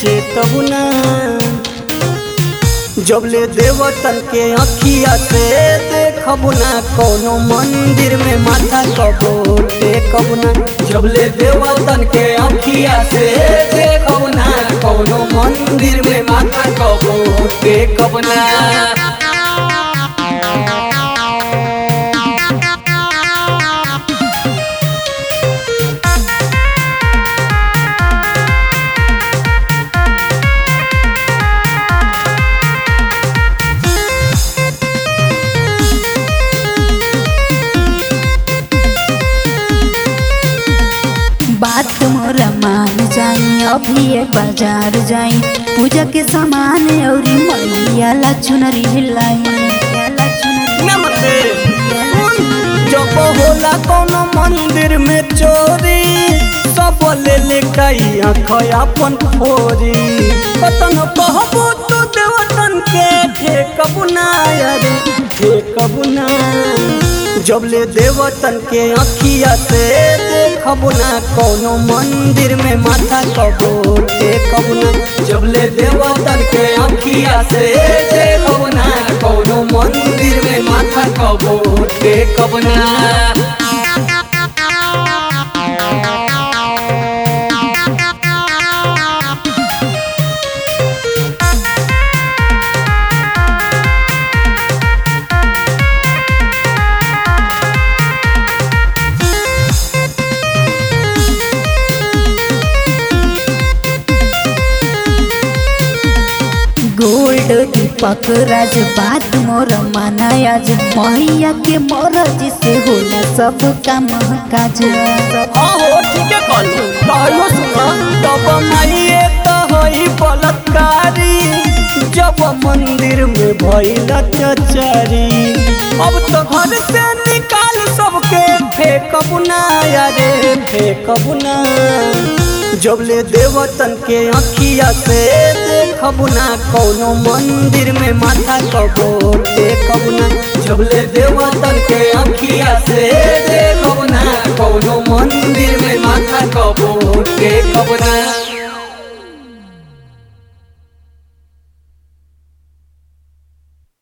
चेतबु ना जब ले देवतन के अखिया से देखबु ना कोनो मंदिर में माथा कबो टेकबु ना जब ले देवतन के अखिया से देखबु ना कोनो मंदिर में माथा कबो टेकबु ना बात मोरा मान जाई अभी ये बाजार जाई पूजा के सामान औरी मैया ला चुनरी हिलाई मैया ला चुनरी नमस्ते जब होला कोनो मंदिर में चोरी सब ले ले कई आँख अपन फोरी पतन कहबो तो देवतन के ठेकबु ना यारे ठेकबु ना जब ले देवतन के अखिया से देखबु ना कोनो मंदिर में माथा कबो टेकबु ना जब ले देवतन के अखिया से देखबु ना कोनो मंदिर में माथा कबो टेकबु ना गोल्ड दीपक राज बात मोर माना आज मैया के मरज से होला सब काम काज हाँ हो ठीक है कल कहलो सुना तब माइए तो होई बलात्कारी जब मंदिर में भइल चचारी अब तो घर से निकाल सबके फेंकबु ना यारे फेंकबु ना जब ले देवतन के अखिया से देखबु ना कोनो मंदिर में माथा कबो टेकबु ना जब ले देवतन के अखिया से देखबु ना कोनो मंदिर में माथा कबो टेकबु ना